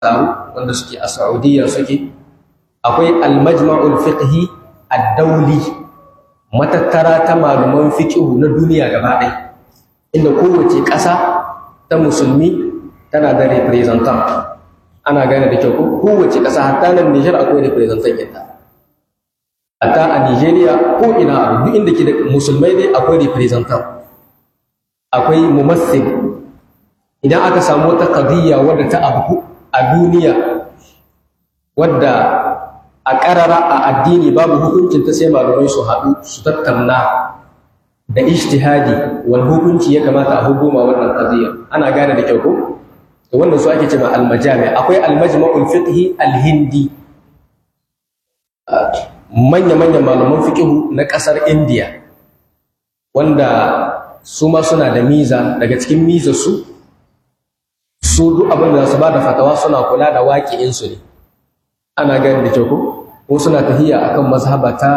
taru wanda suke a Saudiya suke akwai al-majma'ul fiqhi ad-dawli matattara ta maluman fiqhu na duniya gaba ɗaya inda kowace ƙasa ta musulmi tana da representant ana gane da kyau ko kowace ƙasa hatta nan Niger akwai representant yadda hatta a Nigeria ko ina a duk inda ke da musulmai dai akwai representant akwai mumassil idan aka samu wata qadiyya wadda ta abu a duniya wadda a ƙarara a addini babu hukuncin ta sai malamai su haɗu su tattauna da ijtihadi wani hukunci ya kamata a hukuma wannan qadiyya ana gane da kyau ko to wannan su ake cewa al-majami akwai al-majma'ul fiqhi al-hindi manya manyan malaman fiqhu na ƙasar India wanda su ma suna da miza daga cikin miza su su duk abin da su ba da fatawa suna kula da waƙi'insu ne ana gani da kyau ko ko suna tahiya akan mazhaba ta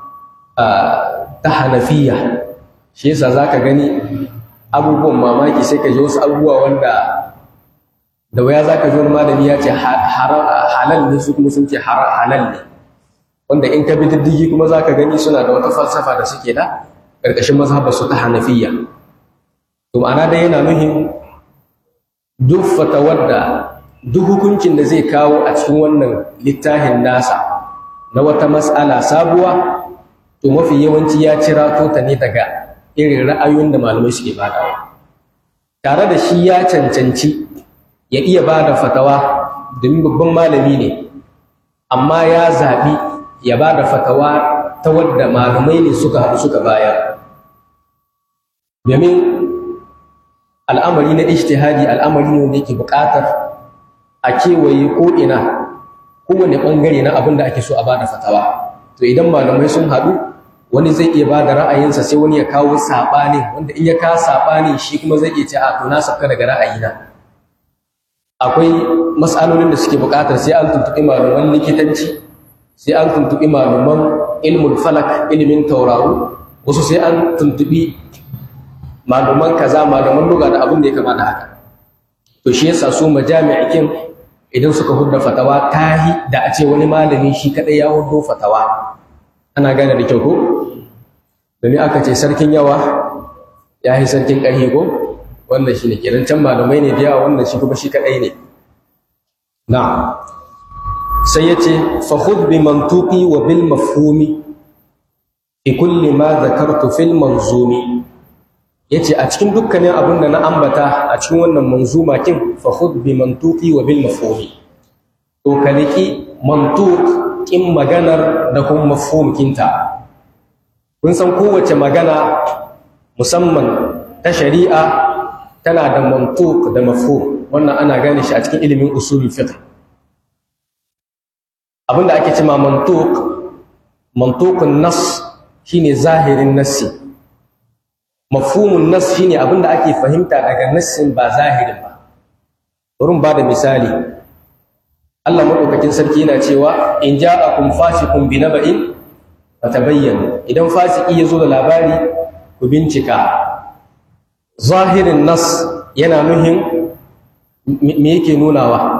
ta hanafiya shi yasa zaka gani abubuwan mamaki sai ka ji wasu abubuwa wanda da waya zaka ji wani malami ya ce halal ne su kuma sun ce halal ne wanda in ka bi diddigi kuma zaka gani suna da wata falsafa da suke da ƙarƙashin mazhabar su ta hanafiya to ma'ana dai yana nuhin duk fatawar da duk hukuncin da zai kawo a cikin wannan littafin nasa na wata mas'ala sabuwa to mafi yawanci ya cira ta ne daga irin ra'ayoyin da malamai suke badawa tare da shi ya cancanci ya iya bada fatawa domin babban malami ne amma ya zaɓi ya bada fatawa ta wadda malamai ne suka haɗu suka bayar domin al'amari na ijtihadi al'amari ne wanda yake buƙatar a kewaye ko ina kowane ɓangare na abin da ake so a bada fatawa to idan malamai sun haɗu wani zai iya ba da ra'ayinsa sai wani ya kawo saɓani wanda in ya kawo saɓani shi kuma zai iya ce a to na sabka daga ra'ayina akwai mas'alolin da suke buƙatar sai an tuntuɓi malaman likitanci sai an tuntuɓi malaman ilmul falak ilimin tauraro wasu sai an tuntuɓi malaman kaza malaman luga da abin da ya kama da haka to shi yasa su majami'ikin idan suka hudda fatawa tahi da a ce wani malami shi kadai ya hudo fatawa ana gane da kyau ko domin aka ce sarkin yawa ya yi sarkin ƙarfi ko wannan shi ne kenan can malamai ne da yawa wannan shi kuma shi kadai ne na sai ya ce fa khudh bi mantuqi wa bil mafhumi fi kulli ma dhakartu fil manzumi yace a cikin dukkanin abin da na ambata a cikin wannan manzuma kin fa khudh bi mantuqi wa bil mafhumi to kaliki mantuq kin maganar da kuma mafhum kinta kun san kowace magana musamman ta shari'a tana da mantuq da mafhum wannan ana gane shi a cikin ilimin usulul fiqh abinda ake cewa mantuq mantuqun nas shine zahirin nassi mafhumun nas shine abinda ake fahimta daga nassin ba zahirin ba wurin ba da misali Allah madaukakin sarki yana cewa in ja'akum fasiqun binaba'in fatabayyanu idan fasiki yazo da labari ku bincika zahirin nas yana nuhin me yake nunawa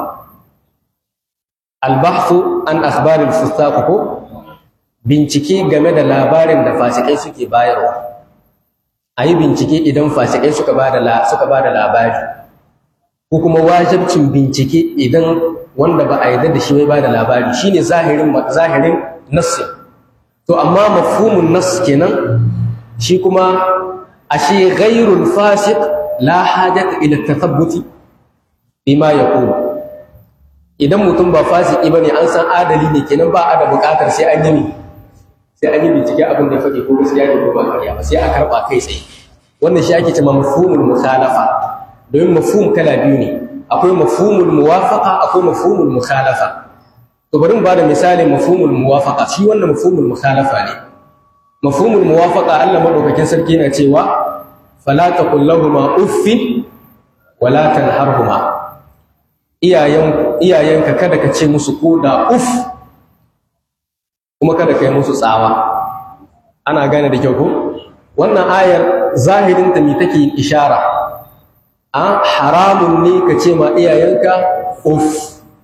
albahthu an akhbaril fustaq ko bincike game da labarin da fasikai suke bayarwa a yi bincike idan fasikai suka ba da suka ba da labari ko kuma wajibcin bincike idan wanda ba a yarda da shi bai ba da labari shine zahirin zahirin nassi to amma mafhumun nass kenan shi kuma ashe ghairul fasiq la hajata ila tathabbuti bima yaqul idan mutum ba fasiki bane an san adali ne kenan ba a da bukatar sai an yi sai an yi bincike abin da ya faɗi ko gaskiya ne ko ba ƙarya ba sai a karɓa kai tsaye wannan shi ake cewa mafhumul mukhalafa domin mafhum kala biyu ne akwai mafhumul muwafaqa akwai mafhumul mukhalafa to bari mu bada misalin mafhumul muwafaqa shi wannan mafhumul mukhalafa ne mafhumul muwafaqa Allah madaukakin sarki yana cewa fala taqul lahumu uffin wala tanharhuma iyayen iyayenka kada ka ce musu koda uff kuma kada ka yi musu tsawa ana gane da kyau ko wannan ayar zahirin ta me take ishara a haramun ne ka ce ma iyayenka uff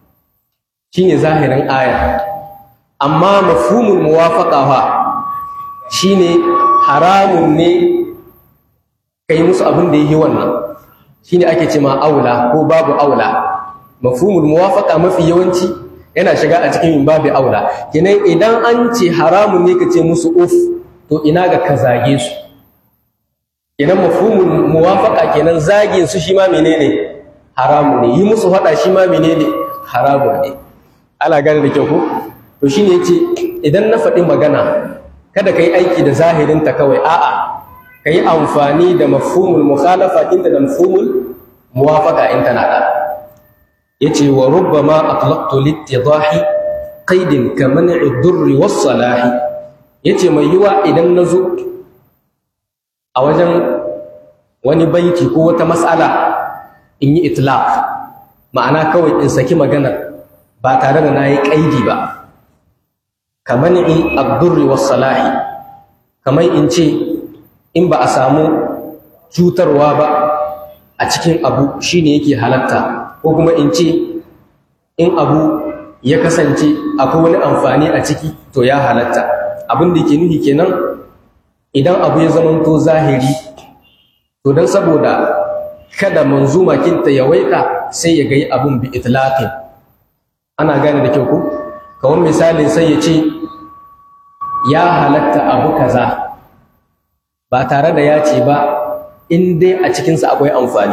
shine zahirin aya amma mafhumul muwafaqa fa shine haramun ne kai musu abin da yi wannan shine ake ce ma aula ko babu aula mafhumul muwafaqa mafi yawanci yana shiga a cikin babu aula kenan idan an ce haramun ne ka ce musu uf to ina ga ka zage su kenan mafhumul muwafaqa kenan zagin su shi ma menene haramun ne yi musu fada shi ma menene haramun ne ana gane da kyau ko to shine yace idan na faɗi magana kada ka yi aiki da zahirinta kawai a'a ka yi amfani da mafhumul mukhalafa inda da mafhumul muwafaqa in tana da yace wa rubbama atlaqtu litidahi qaidin ka man'i durri was salahi yace mai yiwa idan nazo a wajen wani baiti ko wata mas'ala in yi itlaq ma'ana kawai in saki magana ba tare da nayi qaidi ba ka man'i ad-durri was salahi kamar in ce in ba a samu cutarwa ba a cikin abu shine yake halatta ko kuma in ce in abu ya kasance akwai wani amfani a ciki to ya halatta abin da ke nufi kenan idan abu ya zamanto zahiri to don saboda kada manzuma kinta ya waika sai ya gai abun bi itlaqin ana gane da kyau ko kawai misalin sai ya ce ya halatta abu kaza ba tare da ya ce ba in dai a cikinsa akwai amfani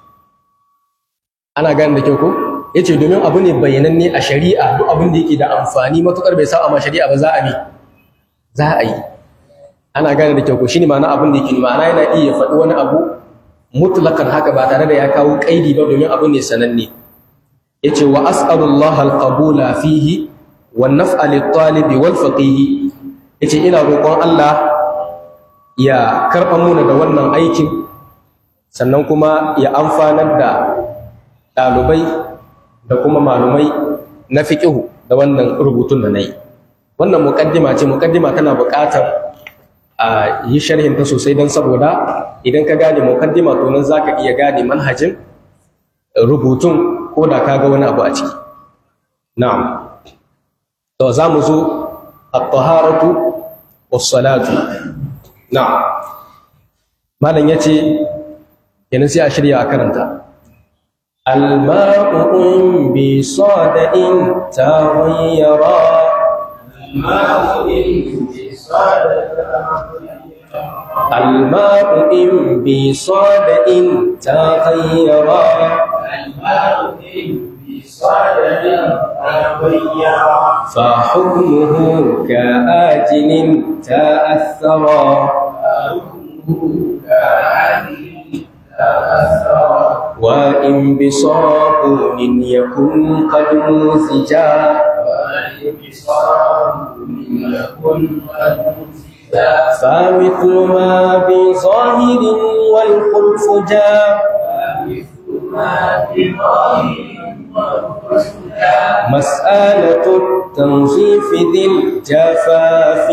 ana gane da kyau ko ya ce domin abu ne bayyananne a shari'a duk abin da yake da amfani matuƙar bai sa ma shari'a ba za a ne za a yi ana gane da kyau ko shine ma'ana abin da yake ma'ana yana iya faɗi wani abu mutlakan haka ba tare da ya kawo kaidi ba domin abu ne sananne yace wa as'alullah alqabula fihi wan naf'a lit-talibi wal faqih yace ina roƙon Allah ya karɓa muna da wannan aikin sannan kuma ya amfanar da ɗalibai da kuma malumai na fiƙihu da wannan rubutun da na yi wannan muƙaddima ce muƙaddima tana buƙatar a yi sharhin ta sosai don saboda idan ka gane muƙaddima to nan za ka iya gane manhajin rubutun ko da ka ga wani abu a ciki na'am to za mu zo at-taharatu was-salatu na'am malam yace kenan sai a shirya a karanta الماء بصدأ تغيرا الماء بصدأ الماء بصدأ تغيرا الماء بصدأ تغيرا فحكمه كآجل تأثرا وإن بصابون يكن قد موسجا فمثل ما بظاهر والخلف جاء مسألة التنظيف ذي الجفاف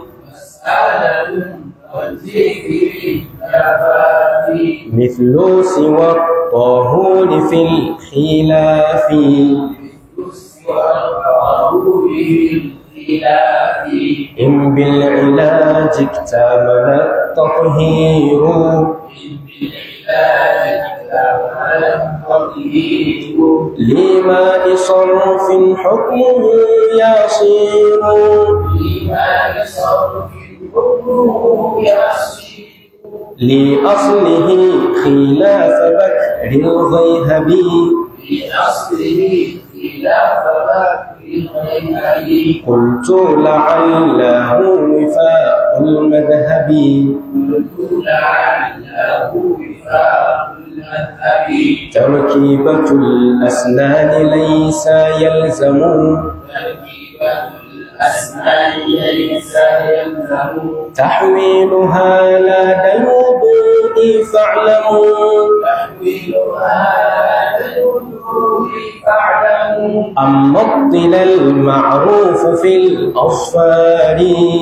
مثل سوى الطهور في الخلاف إن بالعلاج اكتمل التطهير لماء صرف حكمه يصير لأصله خلاف بكر الغيهبي قلت لعله وفاء المذهب تركيبة الأسنان ليس يلزم تحويلها لا الوضوء فاعلموا أما الطل المعروف في الأصفار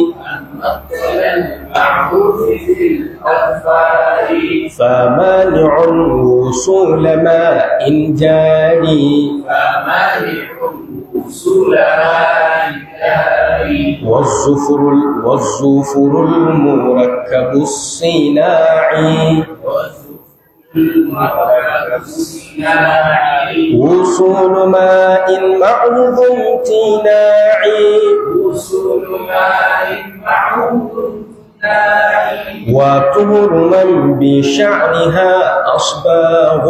فمانع وصول ماء جاري سلمان الداري والزفر والزفر المركب الصناعي والمركب الصناعي وصول ماء معوض امتناعي وصول ماء معروف ناعي وطهر من بشعرها أصباغ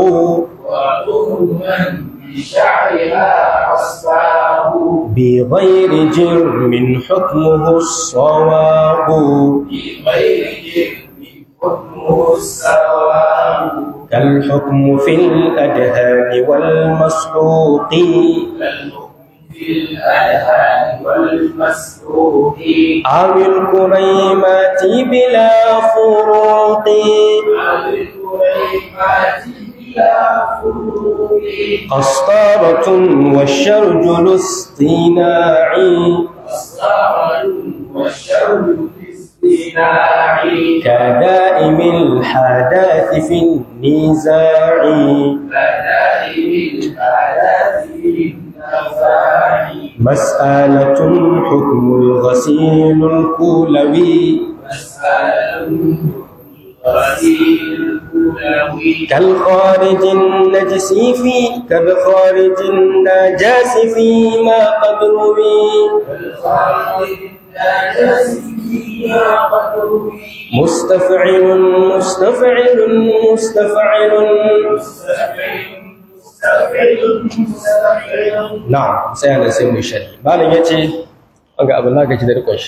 وظلما بشعرها أصباه بغير جرم حكمه الصواب بغير جرم حكمه السواء كالحكم في الأدهان والمسحوق كالحكم في الأذهان والمسروق أو الكريمات بلا فروق عن الكريمات بلا فروق قسطرة والشرج الاصطناعي أسرار والشر الاصطناع كدائم الحداث في النزاع بدائم الآلات النفاع مسألة حكم الغسيل الكلوي مسألة غسيل الكلوي كالخارج النجس في كالخارج النجاس فيما قد روي والخارج النجس فيما قد روي مستفعل مستفعل مستفعل مستفعل مستفعل مستفعل na'am sai ana sai mu shari malam yace an ga abin naka ji da rikon shi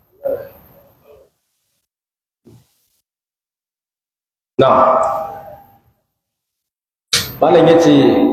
na'am malam yace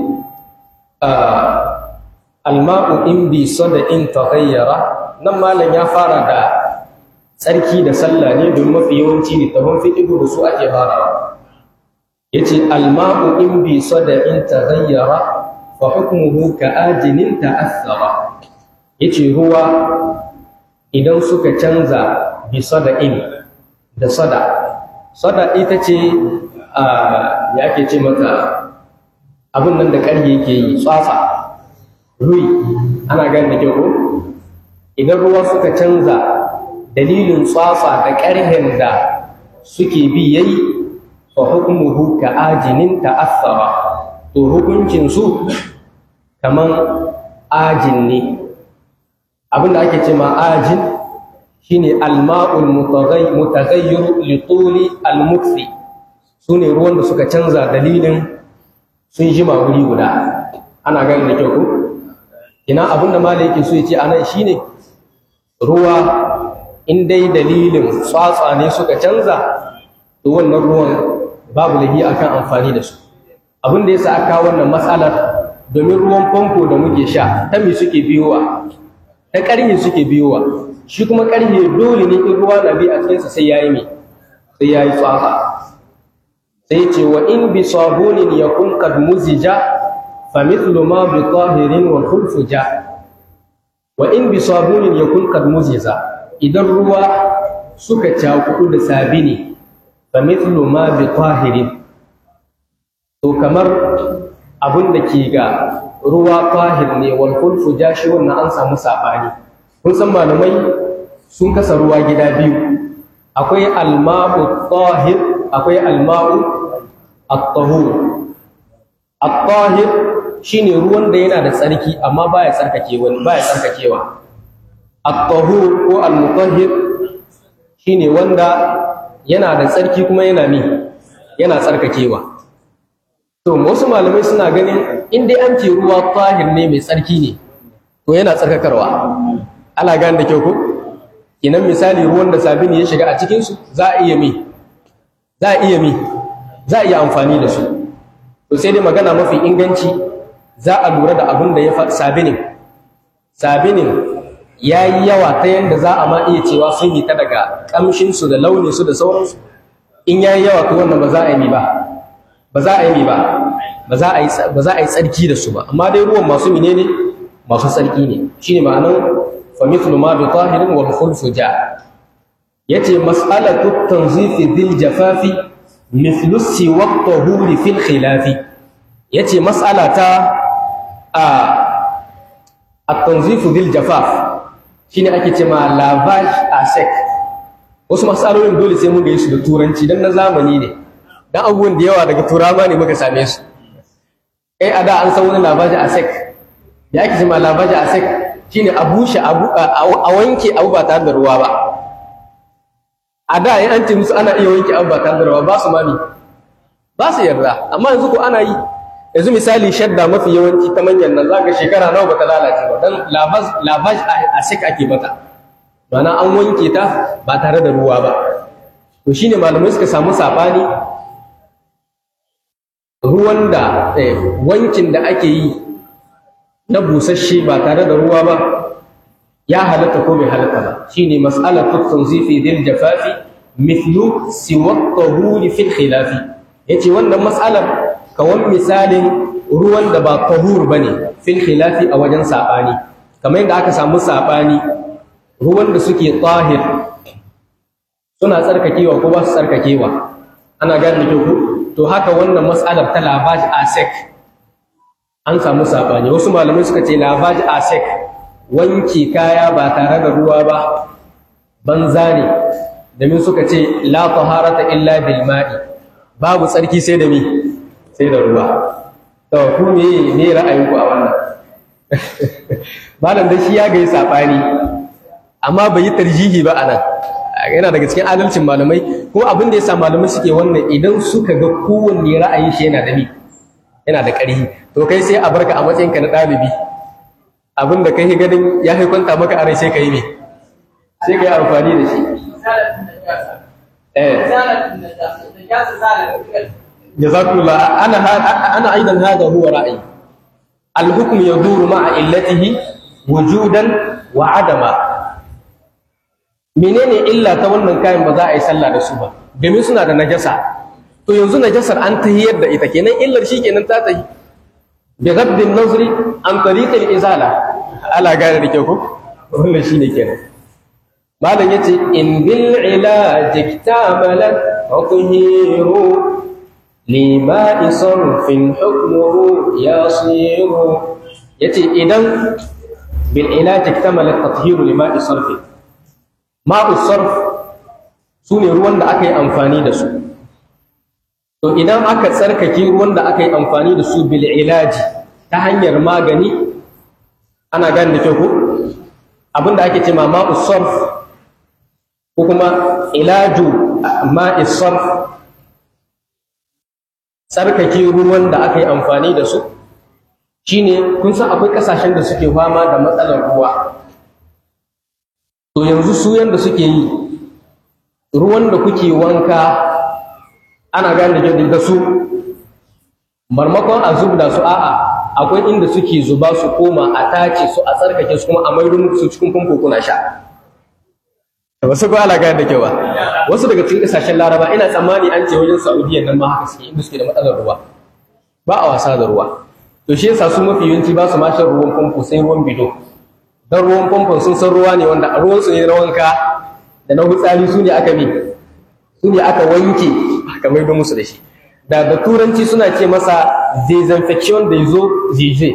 ah, alma'u in bi sada in taghayyara nan malam ya fara da tsarki da sallah ne don mafi yawanci ne tafan fiqhu da su ake farawa yace alma'u in bi sada in taghayyara fa hukmuhu ka ajinin ta'athara yace ruwa idan suka canza bi sada'in da sada sada ita ce a ya ake ce mata abin nan da ƙarfi yake yi tsatsa rui ana gani da kyau ko idan ruwa suka canza dalilin tsatsa da ƙarhen da suke bi yayi fa hukmuhu ka ajinin ta'athara to hukuncin su kaman ajin ne abinda ake ce ma ajin shine alma'ul mutaghay mutaghayyir li tuli almukfi sune ruwan da suka canza dalilin sun jima wuri guda ana gani da kyau ko ina abinda malai yake so ya ce anan shine ruwa in dai dalilin tsatsa ne suka canza to wannan ruwan babu lahi akan amfani da su abin da yasa aka wannan matsalar domin ruwan famfo da muke sha ta me suke biyowa ta ƙarni suke biyowa shi kuma ƙarni dole ne in ruwa na bi a cikinsa sai yayi me sai yayi tsaka sai ce wa in bi sabunin yakun qad muzija fa mithlu ma bi tahirin wal khulfu ja wa in bi sabunin yakun qad muziza idan ruwa suka cakudu da sabini fa mithlu ma bi tahirin to kamar abin da ke ga ruwa tahir ne wal khulfu jashi wannan an samu sabani kun san malamai sun kasa ruwa gida biyu akwai alma'u tahir akwai alma'u at-tahur at-tahir shine ruwan da yana da tsarki amma baya tsarkake wani baya tsarkakewa at-tahur ko al-mutahhir shine wanda yana da tsarki kuma yana mi yana tsarkakewa To, wasu malamai suna ganin in dai an ce ruwa tahir ne mai tsarki ne, to yana tsarkakarwa. Ana gane da kyau ko? Inan misali ruwan da sabini ya shiga a cikinsu za a iya mi, za a iya mi, za a iya amfani da su. To sai dai magana mafi inganci za a lura da abin da ya fa sabinin. Sabinin ya yi yawa ta yadda za a ma iya cewa sun yi ta daga ƙamshinsu da launinsu da sauransu. In ya yi yawa to wannan ba za a yi mi ba. ba za a yi ba ba za a yi ba za a yi tsarki da su ba amma dai ruwan masu menene masu tsarki ne shine ma'anar fa mithlu ma bi tahirin wal khulfu ja yace mas'alatu tanzifi bil jafafi mithlu siwa tahuri fil khilafi yace mas'ala ta a at-tanzifu bil jafaf shine ake cewa lavage a sec wasu masalolin dole sai mun ga su da turanci dan na zamani ne dan abubuwan da yawa daga turawa ne muka same su eh a da an san wani lavage a sec da ake cewa lavage a sec shine a bushe abu a wanke abu ba tare da ruwa ba a da in an ce musu ana iya wanke abu ba tare da ruwa ba su mami ba su yarda amma yanzu ko ana yi yanzu misali shadda mafi yawanci ta manyan nan za ka shekara nawa bata lalace ba don lavage a sik ake mata mana an wanke ta ba tare da ruwa ba to shine malamai suka samu sabani ruwan da wankin da ake yi na busasshe ba tare da ruwa ba ya halatta ko bai halatta ba shine mas'alatu tanzifi dil jafafi mithlu siwa tahuri fil khilafi yace wannan mas'alar kawan misalin ruwan da ba tahur bane fil khilafi a wajen sabani kamar yadda aka samu sabani ruwan da suke tahir suna tsarkakewa ko ba su tsarkakewa ana gane da ku to haka wannan mas'alar ta labaj asek an samu sabani wasu malamai suka ce labaj asek wanke kaya ba tare da ruwa ba banza ne domin suka ce la taharata illa bil ma'i babu tsarki sai da mi sai da ruwa to ku me ne ra'ayinku a wannan malam da shi ya ga sabani amma bai yi tarjihi ba anan yana daga cikin adalcin malamai ko abin da yasa malamai suke wannan idan suka ga kowanne ra'ayin shi yana da mi yana da ƙarfi to kai sai a barka a matsayinka na ɗalibi abin da kai ganin ya kwanta maka a rai sai ka yi ne sai ka yi amfani da shi jazakullah ana ana aidan hada huwa ra'ayi al-hukm yaduru ma'a illatihi wujudan wa adama menene illa ta wannan kayan ba za a yi sallah da su ba domin suna da najasa to yanzu najasar an tahiyar da ita kenan illar shi kenan ta tahi bi ghaddin nazri an tariqil izala ala gane da kyau ko wannan shine kenan malam yace in bil ilaj iktamalat tadhiru lima sarfin hukmuhu yasiru yace idan bil ilaj iktamalat tadhiru lima sarfin ma'u sarf sune ruwan da aka yi amfani da su to idan aka tsarkake ruwan da aka yi amfani da su bil ilaji ta hanyar magani ana gane da kyau ko abinda ake ce ma ma'u sarf ko kuma ilaju ma'i sarf tsarkake ruwan da aka yi amfani da su shine kun san akwai kasashen da suke fama da matsalar ruwa to yanzu su yanda suke yi ruwan da kuke wanka ana gane da su marmakon a zubda su a'a akwai inda suke zuba su koma a tace su a tsarkake su kuma a maido su cikin famfo kuna sha wasu ko ala gane da kyau ba wasu daga cikin kasashen laraba ina tsammani an ce wajen saudiya nan ma haka suke inda suke da matsalar ruwa ba a wasa da ruwa to shi yasa su mafi yawanci ba su ma shan ruwan famfo sai ruwan bido dan ruwan famfon sun san ruwa ne wanda a ruwan su ne na wanka da na hutsari su ne aka bi su ne aka wanke aka maido musu da shi da da turanci suna ce masa disinfection da yazo zije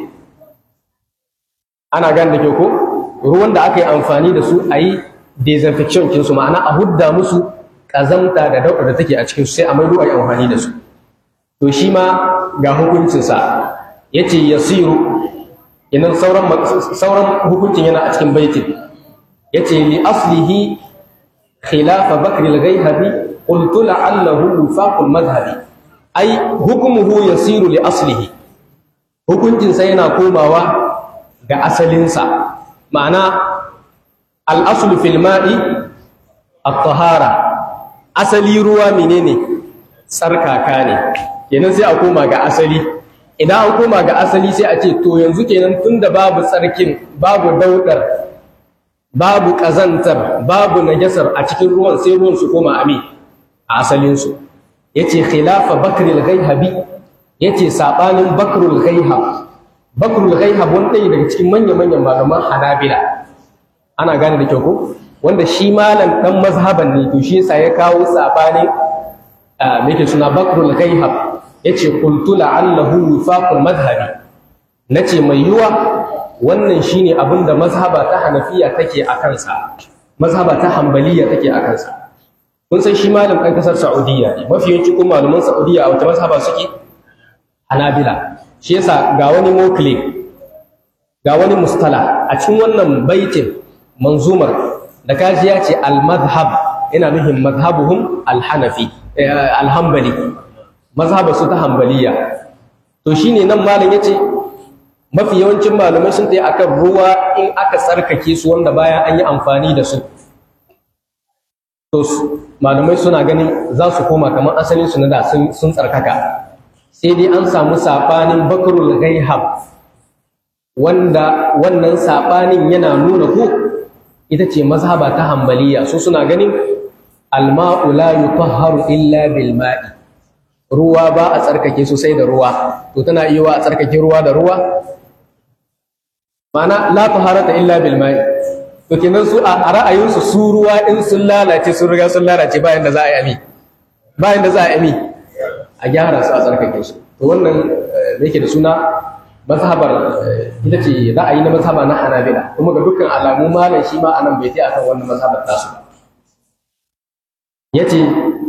ana gane da ke ko ruwan da aka yi amfani da su a yi disinfection kinsu ma'ana a hudda musu ƙazamta da daudar da take a cikin su sai a maido a yi amfani da su to shi ma ga hukuncinsa ya ce yasiru yanan sauran sauran hukuncin yana a cikin baitin ya ce li aslihi khilafa bakr al-ghayhabi qultu la'allahu wifaqul madhhabi ai hukumuhu yasiru li aslihi hukuncin sa yana komawa ga asalinsa ma'ana al-aslu fil ma'i at-tahara asali ruwa menene tsarkaka ne kenan sai a koma ga asali idan an koma ga asali sai a ce to yanzu kenan tunda babu tsarkin babu daudar babu kazantar babu najasar a cikin ruwan sai ruwan su koma ami a asalinsu yace khilafa bakril ghaihabi yace sabanin bakrul ghaihab bakrul ghaihab wanda daga cikin manyan manyan malaman hanabila ana gane da kyau ko wanda shi malam dan mazhaban ne to shi yasa ya kawo sabanin me yake suna bakrul ghaihab yace qultu la'allahu wifaqul madhhabi nace mai yuwa wannan shine abin da mazhaba ta hanafiya take a kansa mazhaba ta hambaliya take a kansa kun san shi malam ɗan ƙasar saudiya ne mafi yawanci kuma malaman saudiya a wata mazhaba suke hanabila shi yasa ga wani mokle ga wani mustala a cikin wannan baitin manzumar da kaji ya ce al-madhhab ina nufin madhhabuhum al-hanafi al-hanbali mazhaba su ta hanbaliya to shine nan malam yace mafi yawancin malamai sun tayi akan ruwa in aka tsarkake su wanda bayan an yi amfani da su to malamai suna ganin za su koma kamar asalin su na da sun tsarkaka sai dai an samu sabanin bakrul ghaihab wanda wannan sabanin yana nuna ko ita ce mazhaba ta hambaliya su suna ganin alma'u la yutahharu illa bil ma'i ruwa ba a tsarkake su sai da ruwa to tana iya wa a tsarkake ruwa da ruwa mana la taharata illa bil ma'i to kenan su a ra'ayinsu su ruwa in sun lalace sun riga sun lalace bayan da za a yi ami bayan da za a yi ami a gyara su a tsarkake su to wannan da yake da suna mazhabar ita ce ra'ayi na mazhaba na hanabila kuma ga dukkan alamu malam shi ma anan bai ta akan wannan mazhabar tasu yace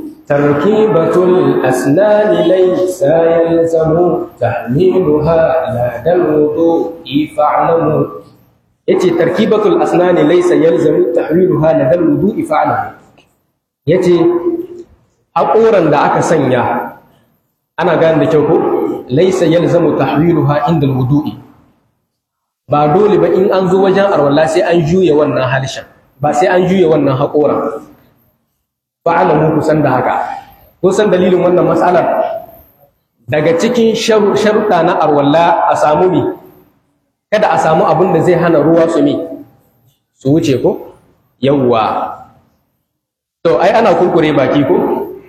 tarkibatul asnani laysa yalzamu tahmiluha la dal wudu'i fa'lamu yace tarkibatul asnani laysa yalzamu tahmiluha la dal wudu'i fa'lamu yace haƙoran da aka sanya ana gane da kyau ko laysa yalzamu tahwiluha inda alwudu'i ba dole ba in an zo wajen arwalla sai an juye wannan halishan ba sai an juye wannan haƙoran fa'alamu kusan da haka kusan dalilin wannan matsalar daga cikin sharuɗa na arwalla a samu mi kada a samu abin da zai hana ruwa su mi su wuce ko yawwa to ai ana kurkure baki ko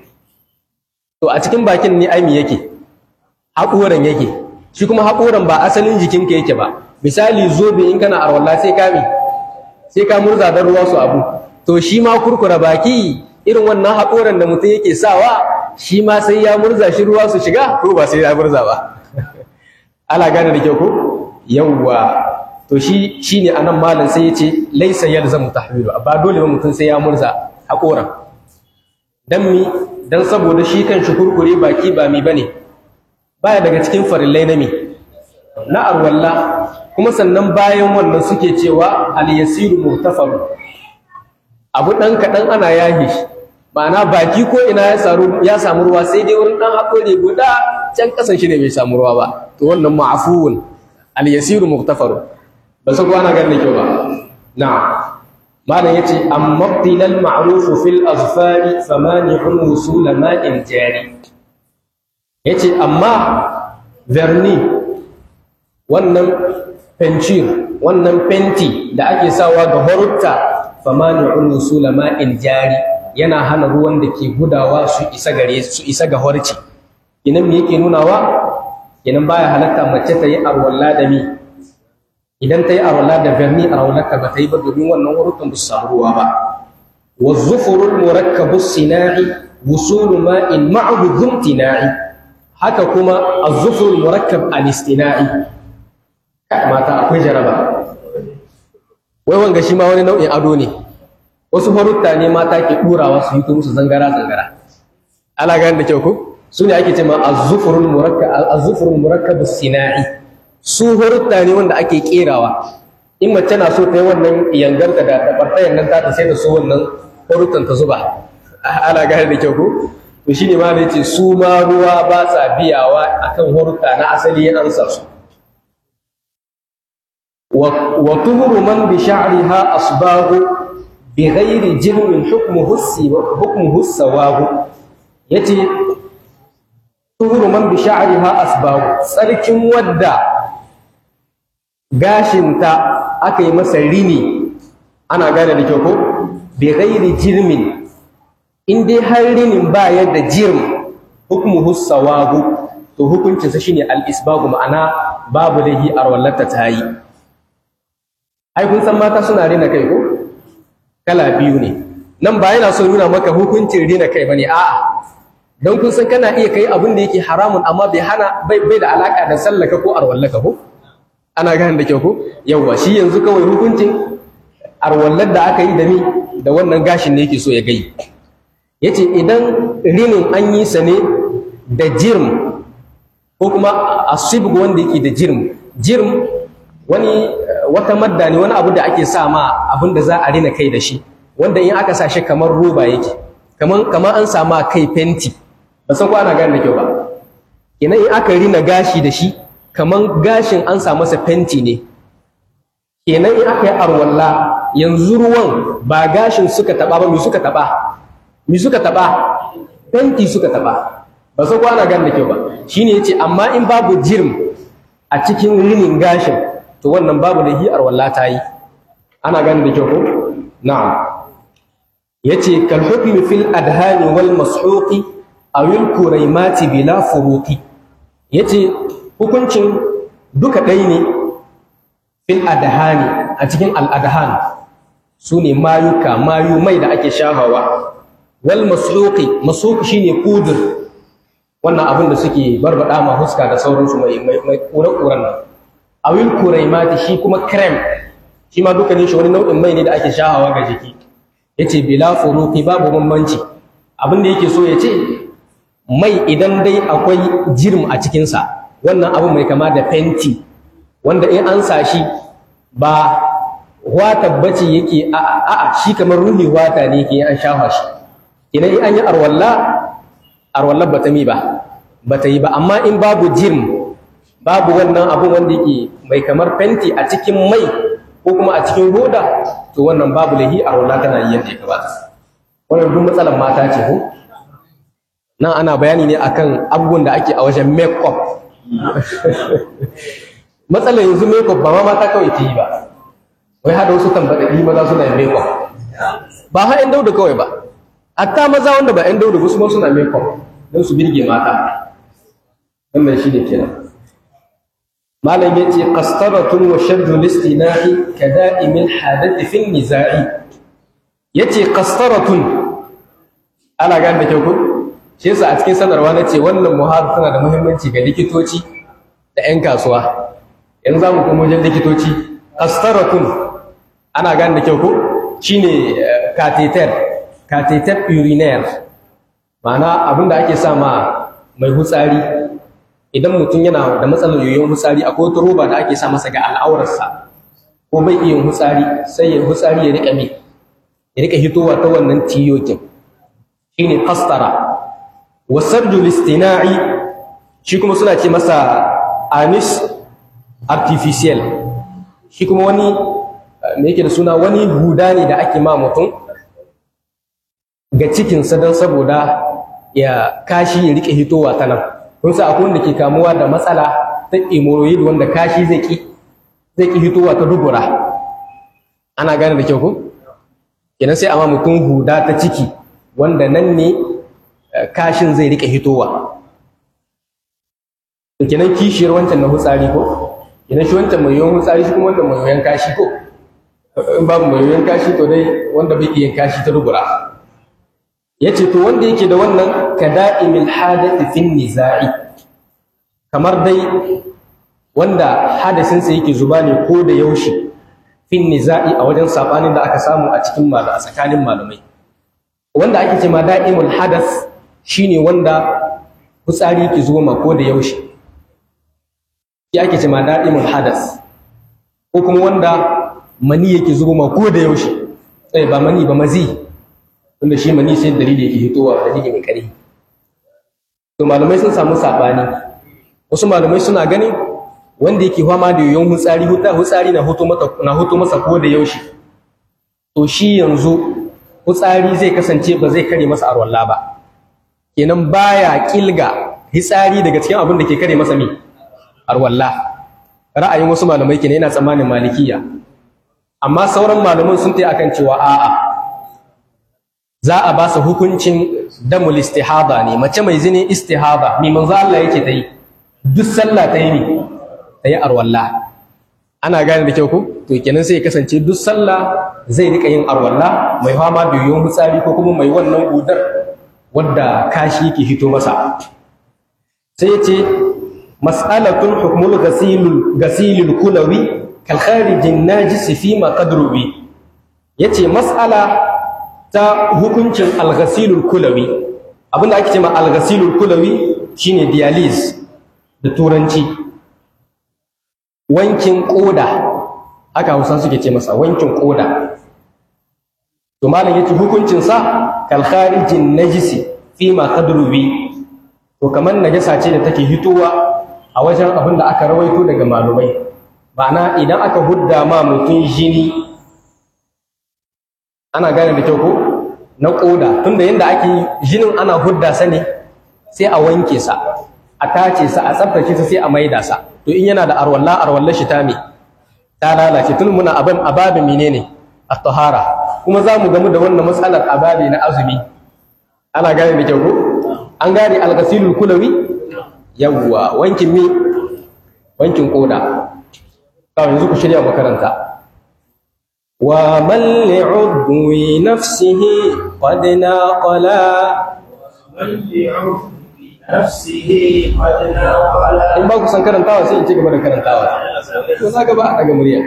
to a cikin bakin ne ai me yake haƙoran yake shi kuma haƙoran ba asalin jikinka yake ba misali zobe in kana arwalla sai ka mi sai ka murza don ruwa su abu to shi ma kurkura baki irin wannan haƙoran da mutum yake sawa shi ma sai ya murza shi ruwa su shiga ko ba sai ya murza ba ala gane da kyau ko yawwa to shi shine anan malam sai yace laysa yalzamu tahwilu ba dole ba mutum sai ya murza haƙoran dan mi dan saboda shi kan shi kurkure baki ba mi bane baya daga cikin farillai na mi na arwalla kuma sannan bayan wannan suke cewa al-yasiru muhtafalu abu dan kadan ana yahi shi ma'ana baki ko ina ya samu ya samu ruwa sai dai wurin dan hakuri guda can kasan shi ne bai samu ruwa ba to wannan ma'fuun al-yasiru muhtafalu ba sai ko ana ganin kyau ba na'am malam yace amma tilal ma'ruf fil azfari famani'un wusul ma'in jari yace amma verni wannan pencil wannan fenti da ake sawa ga horutta famani'un wusul ma'in jari yana hana ruwan da ke gudawa su isa gare su isa ga horci idan me yake nunawa idan baya halatta mace ta yi arwalla da mi idan ta yi arwala da verni arwalarta ba ta yi ba domin wannan wurukan ba su samu ruwa ba wa zufurul murakkabu sina'i wusulu ma'in ma'ahu zumtina'i haka kuma az-zufurul murakkab al-istina'i mata akwai jaraba wai wanga shi ma wani nau'in ado ne wasu farutta ne mata ke ɗurawa su yi musu zangara zangara ala gani da kyau ko su ne ake ce ma az-zufurul murakkab az-zufurul murakkab sina'i su horutta ne wanda ake kerawa in mace na so ta yi wannan yangarta da tabartayan nan ta sai da su wannan horuttan ta zuba ana gane da kyau ko to shine ma da yace su ma ruwa ba sa biyawa akan horutta na asali an sa su wa tuhuru man bi sha'riha asbahu bi ghairi jirmin hukmuhu hukmuhu sawahu yace tuhuru man bi sha'riha asbahu tsarkin wadda gashinta aka yi masa rini ana gane da kyau ko bi ghairi jirmin in dai har rinin ba yadda jirm hukmuhu sawabu to hukuncinsa shine al-isbagu ma'ana babu lahi arwallata ta yi ai kun san mata suna rina kai ko kala biyu ne nan ba yana so nuna maka hukuncin rina kai bane a'a don kun san kana iya kai abin da yake haramun amma bai hana bai bai da alaka da sallaka ko arwallaka ko ana gane da kyau ko yawwa shi yanzu kawai hukuncin arwallar da aka yi da ni da wannan gashin ne yake so ya gai yace idan rinin an yi sa ne da jirm ko kuma asibgu wanda yake da jirm jirm wani wata madda ne wani abu da ake sa ma abin da za a rina kai da shi wanda in aka sa shi kamar roba yake kamar kamar an sama kai fenti ba san ko ana gane da kyau ba ina in aka rina gashi da shi kamar gashin an sa masa fenti ne kenan in aka yi arwalla yanzu ruwan ba gashin suka taba ba mi suka taba mi suka taba fenti suka taba ba san ko ana gane da kyau ba shine yace amma in babu jirm a cikin rinin gashin to wannan babu da hi arwalla ta yi ana gane da kyau ko na'am yace kal hukmi fil adhani wal mashuqi aw al kuraimati bila furuqi yace hukuncin duka ɗaya ne fil adhani a cikin al adhan sune mayuka mayu mai da ake shahawa wal mashuqi mashuq shine kudur wannan abin da suke barbada ma huska da sauransu mai mai kura-kuran nan awil kuraimati shi kuma krem shi ma dukkanin shi wani nau'in mai ne da ake shahawa ga jiki yace bila furuqi babu bambanci abin da yake so ya ce mai idan dai akwai jirm a cikin sa wannan abu mai kama da fenti wanda in an sa shi ba wata bace yake a a shi kamar ruhi wata ne yake an shafa shi idan in an yi arwalla arwalla bata mi ba bata yi ba amma in babu jirm babu wannan abu wanda yake mai kamar fenti a cikin mai ko kuma a cikin hoda to wannan babu lahi a wala tana yi yadda ya kamata wannan duk matsalar mata ce ko nan ana bayani ne akan abubuwan da ake a wajen make up matsalar yanzu make up ba ma mata kawai ke yi ba wai hada wasu tambaɗaɗi maza suna yin make up ba ha 'yan dauda kawai ba hatta maza wanda ba 'yan dauda ba su ma suna make up don su birge mata wannan shi ne kenan malam yace qastaratun wa shaddu listinahi kada'imil hadath fi nizai yace qastaratun ana gane da kyau ko shi yasa a cikin sanarwa nace wannan muhadara tana da muhimmanci ga likitoci da 'yan kasuwa yanzu zamu kuma wajen likitoci qastaratun ana gane da kyau ko shine catheter catheter urinaire ma'ana abinda ake sa ma mai hutsari idan mutum yana da matsalar yoyon hutsari akwai wata roba da ake sa masa ga al'aurarsa ko bai iya hutsari sai ya hutsari ya rika me ya rika hitowa ta wannan tiyokin shine qastara wa sarjul istina'i shi kuma suna ce masa anis artificial shi kuma wani me yake da suna wani huda ne da ake ma mutum ga cikinsa don saboda ya kashi ya rike hitowa ta nan kun sa akwai wanda ke kamuwa da matsala ta hemorrhoid wanda kashi zai ki zai ki hitowa ta dubura ana gane da kyau ko kenan sai amma mutum huda ta ciki wanda nan ne kashin zai rike hitowa to kenan kishiyar wancan na hutsari ko kenan shi wancan mai yawan hutsari shi kuma wanda mai yawan kashi ko in babu mai yawan kashi to dai wanda bai iya kashi ta dubura yace to wanda yake da wannan kada'imil hadathi fin niza'i kamar dai wanda hadasin sa yake zuba ne ko da yaushe fin niza'i a wajen sabanin da aka samu a cikin malama tsakanin malamai wanda ake cewa da'imul hadath shine wanda fitsari yake zuwa ma ko da yaushe shi ake cewa da'imul hadath ko kuma wanda mani yake zuwa ma ko da yaushe eh ba mani ba mazi tunda shi mani sai dalili yake hitowa dalili mai ƙarfi to malamai sun samu sabani wasu malamai suna ganin wanda yake fama da yoyon hutsari hutsari na hutu mata na hutu masa ko da yaushe to shi yanzu hutsari zai kasance ba zai kare masa arwalla ba kenan baya kilga hitsari daga cikin abin da ke kare masa mi arwalla ra'ayin wasu malamai kenan yana tsammanin malikiya amma sauran malaman sun tayi akan cewa a'a za a ba su hukuncin damul istihada ne mace mai zini istihada mai manzo Allah yake ta yi duk sallah ta yi ne ta yi arwalla ana gane da kyau ko to kenan sai ya kasance duk sallah zai rika yin arwalla mai fama da yiwuwar mutsari ko kuma mai wannan gudar wadda kashi yake hito masa sai ya ce mas'alatun hukmul ghasilul ghasilul kulawi kal kharijin najis fi ma qadrubi yace mas'ala ta hukuncin al ghasilul kulawi abinda ake cewa al ghasilul kulawi shine dialysis da turanci wankin koda haka Hausa suke ce masa wankin koda to malam yace hukuncin sa kal kharijin najisi fi ma qadrubi to kamar najasa ce da take hitowa a wajen abin da aka rawaito daga malumai na idan aka hudda ma mutum jini ana gane da kyau ko na koda tunda yanda ake jinin ana hudda sa ne sai a wanke sa a tace sa a tsaftace sa sai a maida sa to in yana da arwalla arwalla shi ta me ta lalace tun muna abin ababi menene at-tahara kuma za mu gamu da wannan matsalar ababi na azumi ana gane da kyau ko an gane al-ghasilul kulawi yawwa wankin mi wankin koda kawai yanzu ku shirya makaranta wa man li'udwi nafsihi qad naqala نفسه قد نقل in ba ku san karantawa sai in ci gaba da karantawa to za ga ba a daga murya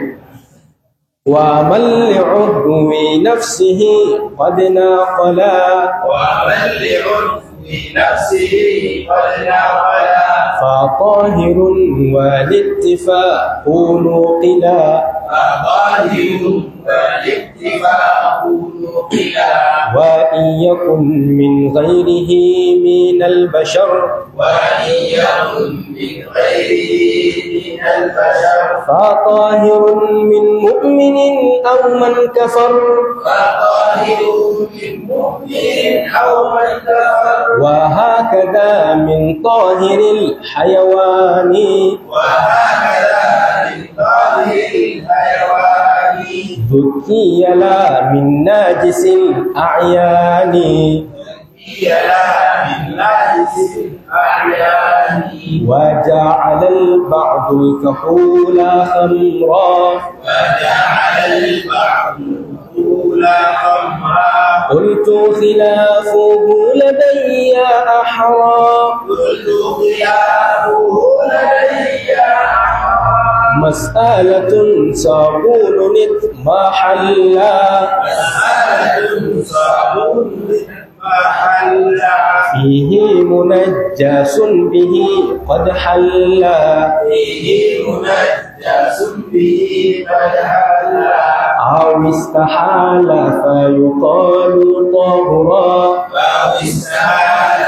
wa man li'udwi nafsihi qad naqala ومن لعرف نفسه قد نقل فطاهر والاتفاق نوقلا فظاهر والاكتفاء نقلا وإن يكن من غيره من البشر وإن يكن من غيره من البشر فطاهر من مؤمن أو من كفر فظاهر من مؤمن أو من كفر وهكذا من طاهر الحيوان وهكذا من ظاهر الحيوان ذكي لا من ناجس الأعيان هي لا من ناجس الأعيان وجعل البعض الكحول خمرا وجعل البعض الأولى خمرا قلت خلافه لدي أحرى كل خياره لدي أحرام مسألة صابون ما حلا مسألة صعب محلا فيه منجس به قد حلا فيه منجس به قد حلا أو استحال فيقال طهرا فهو استحال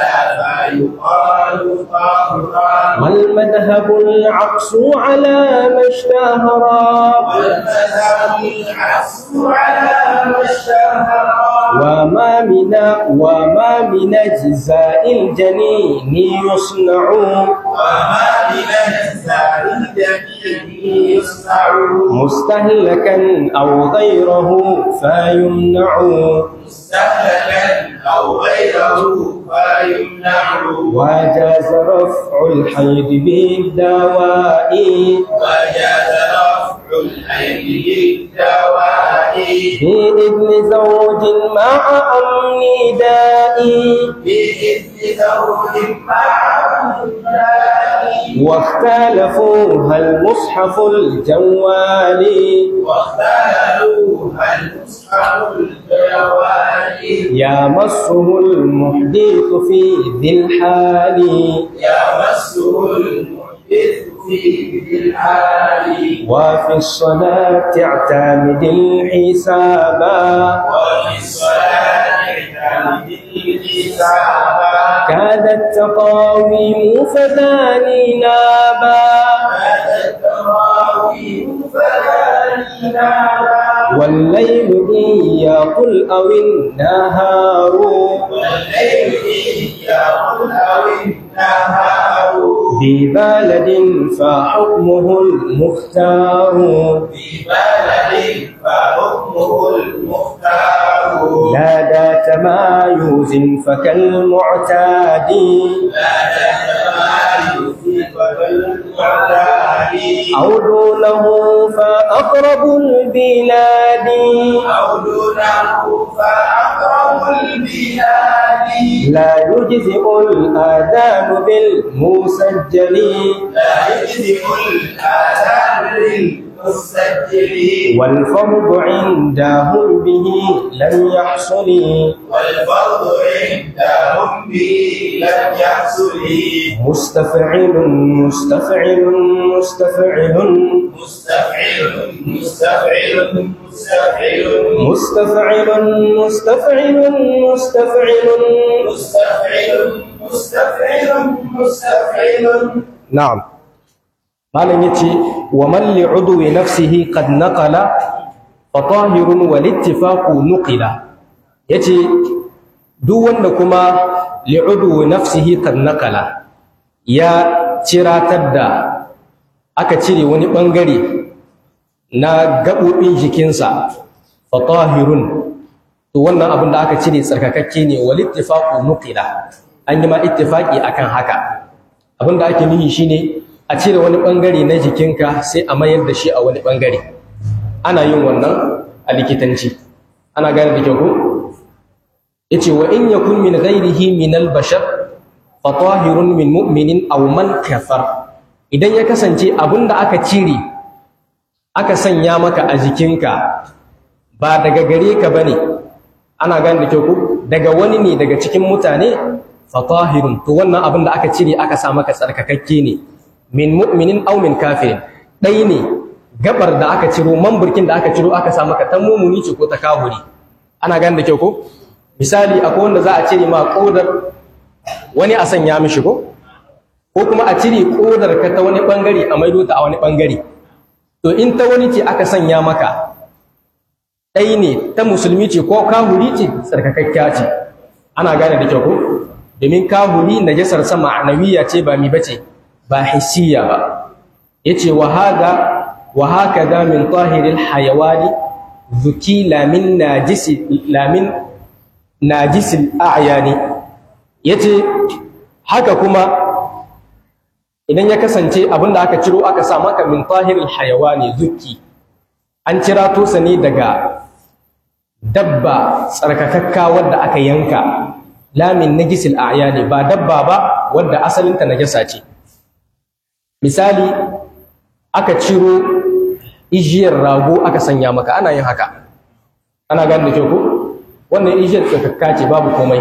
فيقال طهرا والمذهب العكس على ما اشتهرا والمذهب العكس على ما اشتهرا وما من وما من أجزاء الجنين يصنع وما من أجزاء الجميع يصنع مستهلكا أو غيره فيمنع مستهلكا أو غيره فيمنع وجاز رفع الحيض بالدواء وجاز رفع الحيض بالدواء بإذن زوج مع أمن داء بإذن زوج مع الداء واختلفوا هل مصحف الجوال واختاروا المصحف الجوال يمسه المحدث في ذي الحال يمسه المحدث في ذي الحال وفي الصلاة اعتمد الحساب وفي الصلاة اعتمد الحساب كادت تقاويم فثاني نابا هذا التراويح فلا نابا والليل إن يقل أو النهار والليل يقول أو النهار ببلد فحكمه المختار في بلد فحكمه المختار لا تمايز فكالمعتاد لا تتمايز فكالمعتاد أو دونه فأقرب البلاد أو دونه فأقرب البلاد لا يجزئ الآذان بالمسجل لا يجزئ الآذان للمسجل والفرض عندهم به لم يحصل والفرض عندهم به لم يحصل مستفعل مستفعل مستفعل مستفعل مستفعل مستفعل مستفعل مستفعل مستفعل مستفعل مستفعل مستفعل نعم malam yace wa man li udwi nafsihi qad naqala fa tahirun wal ittifaqu nuqila yace duk wanda kuma li udwi nafsihi qad naqala ya ciratar da aka cire wani bangare na gabobin jikinsa fa tahirun to wannan abin da aka cire tsarkakakke ne wal ittifaqu nuqila an yi ma ittifaqi akan haka abin da ake nuni shine a cire wani ɓangare na jikinka sai a mayar da shi a wani ɓangare ana yin wannan a likitanci ana gane da kyau ko yace wa in yakun min ghairihi min al-bashar fa tahirun min mu'minin aw man kafar idan ya kasance abinda aka cire aka sanya maka a jikinka ba daga gare ka bane ana gane da kyau ko daga wani ne daga cikin mutane fa tahirun to wannan abin da aka cire aka sa maka tsarkakakke ne min mu'minin aw min kafirin dai ne gabar da aka ciro mamburkin da aka ciro aka sa maka ta mumuni ce ko ta kahuri ana gane da kyau ko misali akwai wanda za a cire ma kodar wani a sanya mishi ko ko kuma a cire kodar ka ta wani bangare a maido ta a wani bangare to in ta wani ce aka sanya maka dai ne ta musulmi ce ko kahuri ce tsarkakakkiya ce ana gane da kyau ko domin kahuri najasar sa ma'anawiya ce ba mi bace ba hissiya ba yace wa hada wa hakada min tahiril hayawani zuki la min najisi la min najisil a'yani yace haka kuma idan ya kasance abinda aka ciro aka sa maka min tahiril hayawani zuki an cira to sa ne daga dabba tsarkakakka wadda aka yanka la min najisil a'yani ba dabba ba wadda asalinta najasa ce misali aka ciro ijiyar rago aka sanya maka ana yin haka ana gane da kyau ko wannan ijiyar tsakakka ce babu komai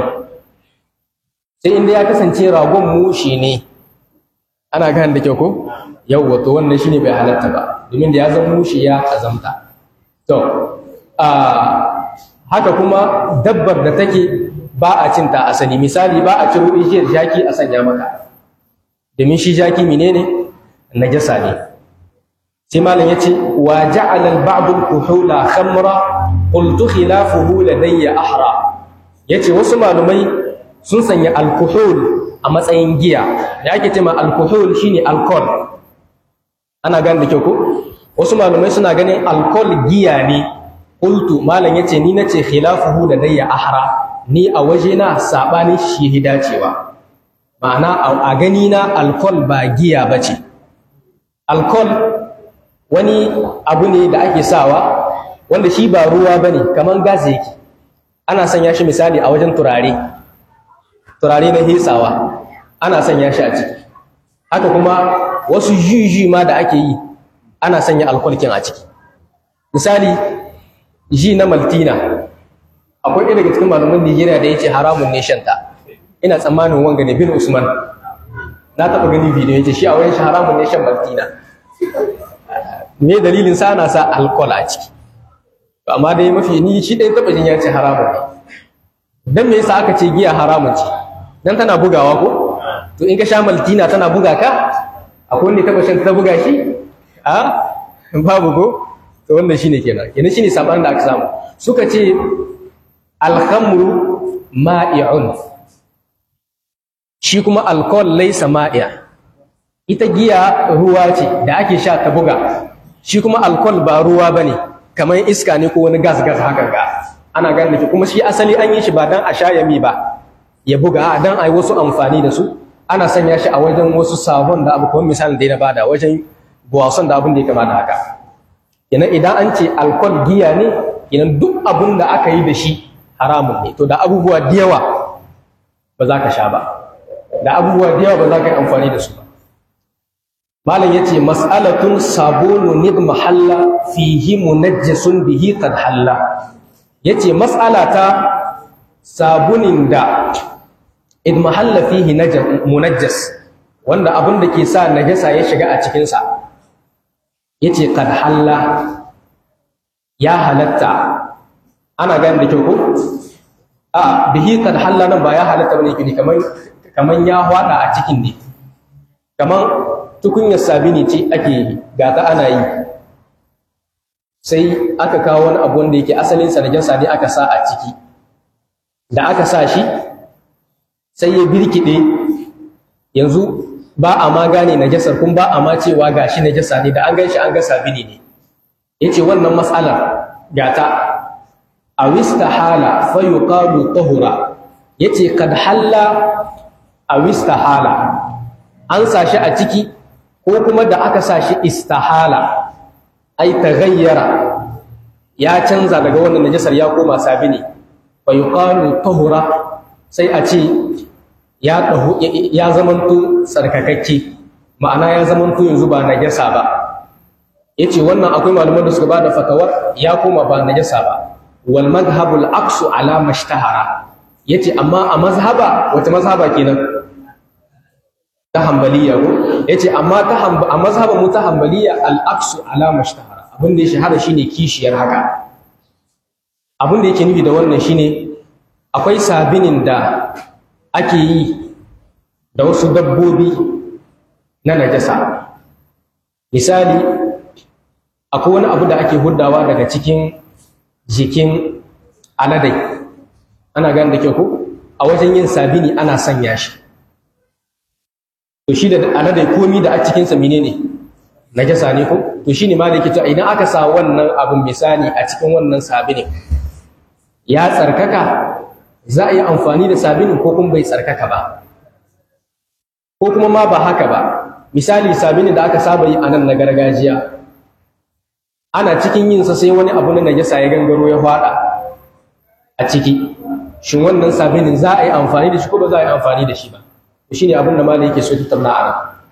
sai inda ya kasance ragon mushi ne ana gane da kyau ko yawwa to wannan shine bai halatta ba domin da ya zama mushi ya azamta to a haka kuma dabbar da take ba a cinta asali misali ba a ciro ijiyar jaki a sanya maka domin shi jaki menene najasa ne sai malam yace wa ja'ala al-ba'd al-kuhula khamra qultu khilafuhu ladayya ahra yace wasu malumai sun sanya al-kuhul a matsayin giya da ake cewa al-kuhul shine alcohol ana gane da kyau ko wasu malumai suna ganin alcohol giya ne qultu malam yace ni nace khilafuhu ladayya ahra ni a waje na sabani shi hidacewa ma'ana a gani na alcohol ba giya bace alcohol wani abu ne da ake sawa wanda shi ba ruwa ba ne kamar gas yake ana sanya shi misali a wajen turare turare na hesawa ana sanya shi a ciki haka kuma wasu juji ma da ake yi ana sanya alkwalkin a ciki misali ji na maltina akwai ɗaya daga cikin malaman nigeria da ya ce haramun ne shanta ina tsammanin wanga ne bin usman na taɓa gani bidiyo ya ce shi a wayan shi haramun ne shan maltina me dalilin sa ana sa alcohol a ciki to amma dai mafi ni shi dai taba jin ya ce haramun ne dan me yasa aka ce giya haramun ce dan tana bugawa ko to in ka sha maltina tana buga ka akwai wanda taba shan ta buga shi a babu ko to wannan shine kenan kenan shine sabanin da aka samu suka ce alhamru ma'i'un shi kuma alcohol laysa ma'i'a ita giya ruwa ce da ake sha ta buga shi kuma alcohol ba ruwa bane kamar iska ne ko wani gas gas haka ga ana gane da kuma shi asali an yi shi ba dan a sha yami ba ya buga a dan ai wasu amfani da su ana sanya shi a wajen wasu sabon da abu kuma misalin da na bada wajen buwason da abin da ya kama da haka kenan idan an ce alkol giya ne kenan duk abin da aka yi da shi haramun ne to da abubuwa da yawa ba za ka sha ba da abubuwa da yawa ba za ka yi amfani da su ba malam yace mas'alatun sabunu nid mahalla fihi munajjasun bihi qad halla yace mas'ala ta sabunin da id mahalla fihi munajjas wanda abin da ke sa najasa ya shiga a cikin sa yace qad halla ya halatta ana gani da kyau ko a bihi qad halla nan ba ya halatta bane kini kaman kaman ya hwada a cikin ne kaman tukunyar sabini ce ake gata ana yi sai aka kawo wani abu wanda yake asalin sa najasa ne aka sa a ciki da aka sa shi sai ya birkide yanzu ba a ma gane najasar kun ba a ma cewa gashi najasa ne da an gan shi an ga sabini ne yace wannan matsalar gata a wistahala fa yuqalu tahura yace kad halla a wistahala an sa shi a ciki ko kuma da aka sa shi istahala ai taghayyara ya canza daga wannan najasar ya koma sabini fa yuqalu tahura sai a ce ya dahu ya zamanto tsarkakakke ma'ana ya zamanto yanzu ba najasa ba yace wannan akwai malaman da suka bada fatawar ya koma ba najasa ba wal madhhabul aqsu ala mashtahara yace amma a mazhaba wata mazhaba kenan ta hanbaliya ko yace amma ta a mazhaban mu ta hanbaliya al aqsu ala mashtahara abin da ya shahara shine kishiyar haka abin da yake nufi da wannan shine akwai sabinin da ake yi da wasu dabbobi na najasa misali akwai wani abu da ake huddawa daga cikin jikin aladai ana gane da kyau ko a wajen yin sabini ana sanya shi to shi da aladai komi da a cikinsa menene najasa ne ko to shine ma da yake cewa idan aka sa wannan abin misali a cikin wannan sabinin ya tsarkaka za a yi amfani da sabinin ko kuma bai tsarkaka ba ko kuma ma ba haka ba misali sabinin da aka saba yi a nan na gargajiya ana cikin yin sa sai wani abu na najasa ya gangaro ya fada a ciki shin wannan sabinin za a yi amfani da shi ko ba za a yi amfani da shi ba shine abin da malam yake so ta tattauna a nan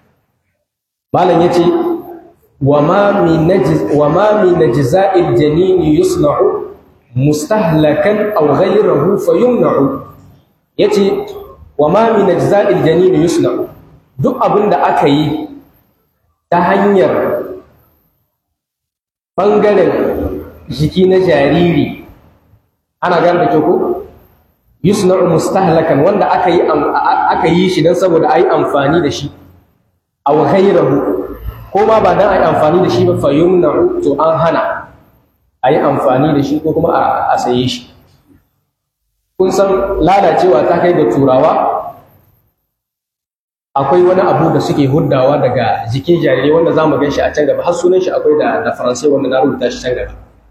malam yace wa ma min najz wa ma min najza'il janin yusna'u mustahlakan aw ghayruhu fayumna'u yace wa ma min najza'il janin yusna'u duk abin da aka yi ta hanyar ɓangaren jiki na jariri ana gane da ko yusna'u mustahlakan wanda aka yi aka yi shi dan saboda ayi amfani da shi aw ghayruhu ko ma ba dan ayi amfani da shi ba fa yumna'u to an hana ayi amfani da shi ko kuma a saye shi kun san lalacewa ta kai da turawa akwai wani abu da suke huddawa daga jikin jarirai wanda za mu gan shi a can gaba har sunan shi akwai da da faransai wanda na rubuta shi can gaba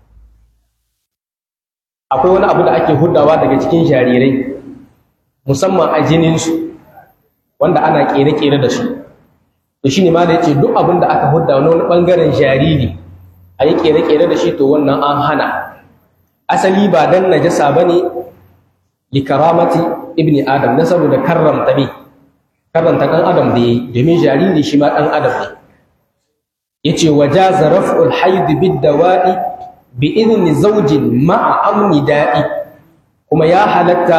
akwai wani abu da ake huddawa daga cikin jarirai musamman a jininsu wanda ana kere-kere da su to shine ma da yace duk abin da aka hudda wani bangaren jariri a yi kere-kere da shi to wannan an hana asali ba dan najasa bane li karamati ibni adam na saboda karramta ne karanta ɗan adam da yi domin jariri shi ma ɗan adam ne ya ce wa jaza raf'ul haidu bid dawa'i bi idni zaujin ma'a amni da'i kuma ya halatta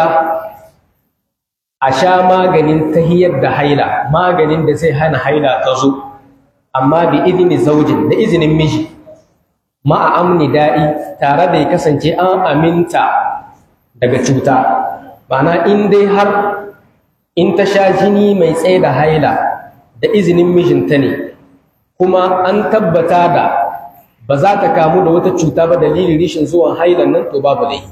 a sha maganin tahiyar da haila maganin da zai hana haila ta zo amma bi idni zaujin da izinin miji ma'a amni da'i tare da ya kasance an aminta daga cuta ma'ana in dai har in ta sha jini mai tsaye da haila da izinin mijinta ne kuma an tabbata da ba za ta kamu da wata cuta ba dalilin rishin zuwan hailan nan to babu laifi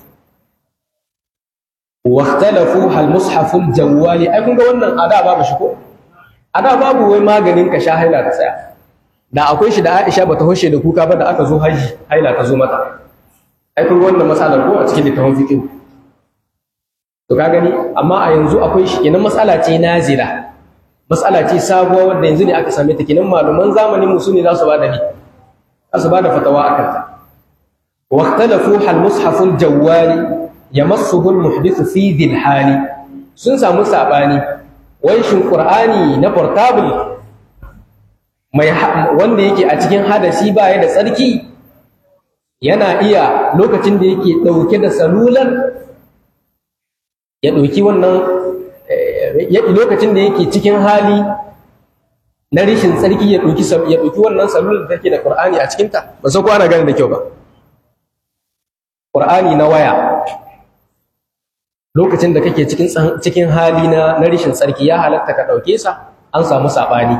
واختلفوا هل مصحف الجوال ai kun ga wannan ada babu shi ko ada babu wai maganin ka sha haila ta tsaya da akwai shi da Aisha bata hoshe da kuka ba da aka zo haji haila ta zo mata ai kun ga wannan masalar ko a cikin littafin fiqh to ka gani amma a yanzu akwai shi kenan matsala ce nazira mas'ala ce sabuwa wanda yanzu ne aka same ta kenan malaman zamanin mu sune za su bada ni za su bada fatawa akan ta wa ikhtalafu hal mushaf al jawali yamassuhu al muhdith fi dhil hali sun samu sabani wai shin qur'ani na portable mai wanda yake a cikin hadasi ba ya da tsarki yana iya lokacin da yake dauke da salular ya dauki wannan lokacin da yake cikin hali na rishin tsarki ya ɗauki ya ɗauki wannan salular da take da Qur'ani a cikinta ba sai ko ana gane da kyau ba Qur'ani na waya lokacin da kake cikin cikin hali na na rishin tsarki ya halatta ka ɗauke sa an samu saɓani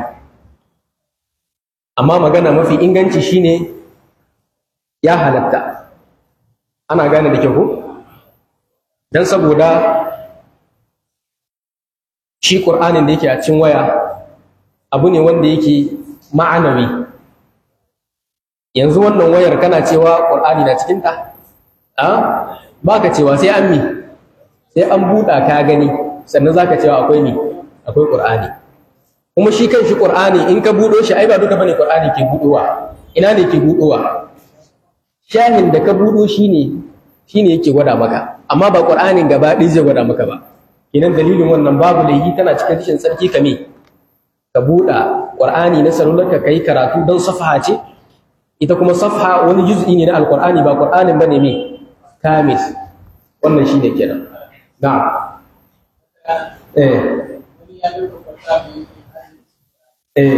amma magana mafi inganci shine ya halatta ana gane da kyau ko dan saboda shi ƙur'anin da yake a cikin waya abu ne wanda yake ma'anawi yanzu wannan wayar kana cewa ƙur'ani na cikinta a ba ka cewa sai an mi sai an buɗa ka gani sannan za ka cewa akwai mi akwai ƙur'ani kuma shi kan shi ƙur'ani in ka buɗo shi ai ba duka bane ƙur'ani ke buɗowa ina ne ke buɗowa shahin da ka buɗo shi ne shi ne yake gwada maka amma ba ƙur'anin gaba ɗaya zai gwada maka ba idan dalilin wannan babu laifi tana cikin rashin tsarki kame ka buɗa ƙur'ani na salularka ka yi karatu don safaha ce ita kuma safaha wani juz'i ne na alƙur'ani ba ƙur'anin ba ne me kamis wannan shi ne kenan na eh eh